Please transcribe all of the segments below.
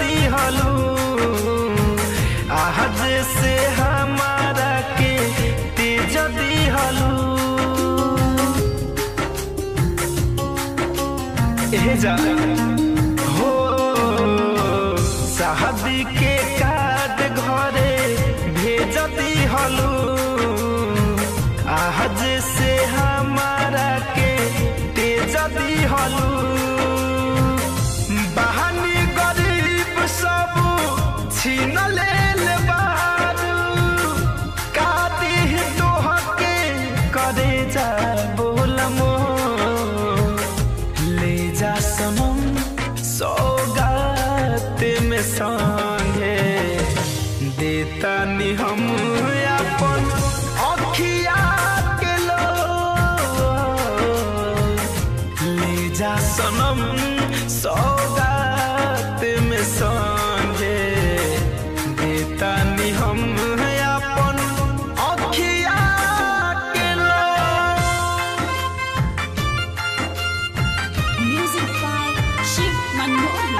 दिहलू आज से हमारा के तेज दिहलू ए जा हो शादी के कार्ड घरे भेज दिहलू आज से हमारा के तेज दिहलू बहानी गरीब सब छीन लेल बारू काटी तोहके करे जा बोलमो ले जा सनम सौगात में संगे देता नि हम अपन अखिया के लो ले जा सनम सौगात में संगे देता नि हम अपन अखिया के लो Music by Shiv Manmohan.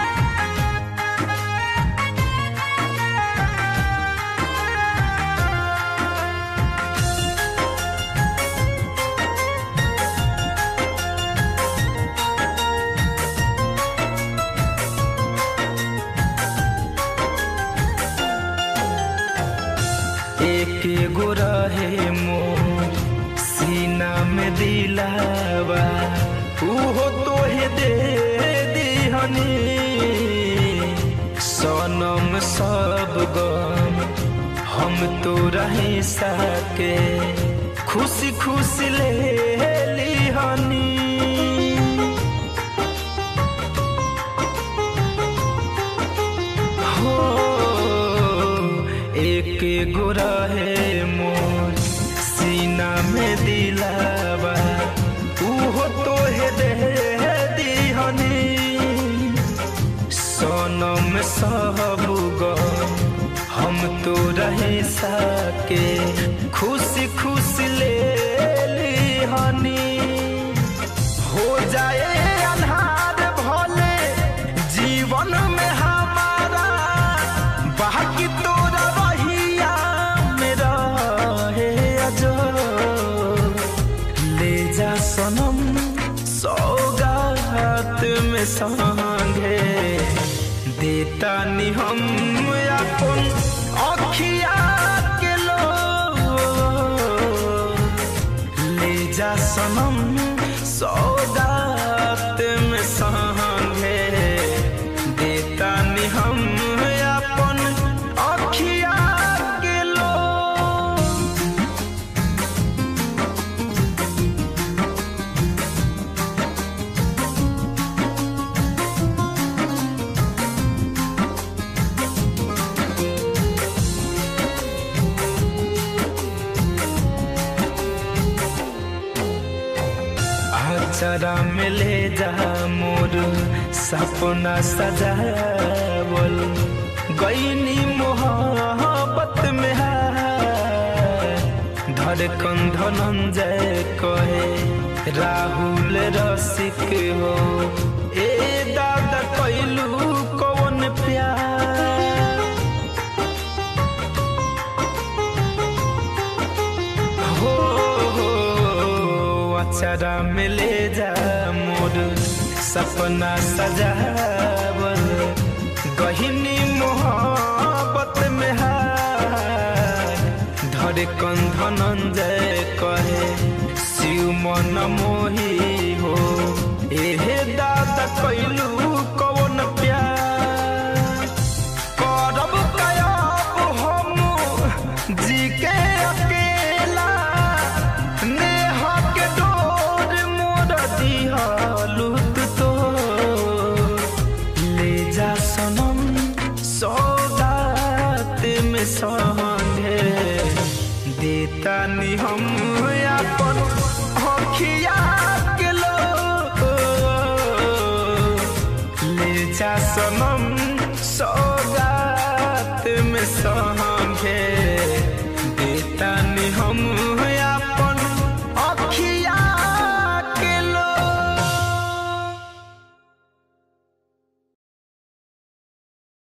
एक गो रहे मोर सीना में दिलावा उहो तोहे दे दिहनी सनम सब गम हम तो रही सके खुशी खुशी ले लिहनी हो एक गो रहे मोर सीना में दिलावा उहो तोहे दे दिहनी सनम सब गम हम तो रहे सके खुशी खुशी ले लिहनी हो जाए अन्हार भले जीवन में हमारा बाकी तोरा रहिया में रहे अजो ले जा सनम सौगात में संगे देता नि हम अपन अखिया के लो ले जा सनम सौगात में संगे देता नि हम अपन अखिया के लो आचरा में ले जा मोर सपना सजावल गईनी मोहब्बत में हार धड़कन धनंजय कहे राहुल रसिक हो ए दादा कैलू कौन प्यार हो हो अचरा में ले जा मोर सपना सजावल गहिनी मोहब्बत में हार धड़कन धनंजय कहे शिव मन मोही हो एहे दादा कैलू कौन प्यार करब कयाब हम जी के अकेला नेह के डोर मोर दिहलुत तो ले जा सनम सौगात में संगे देता नि हम अपन अखिया के लो ले जा सनम सौगात में संगे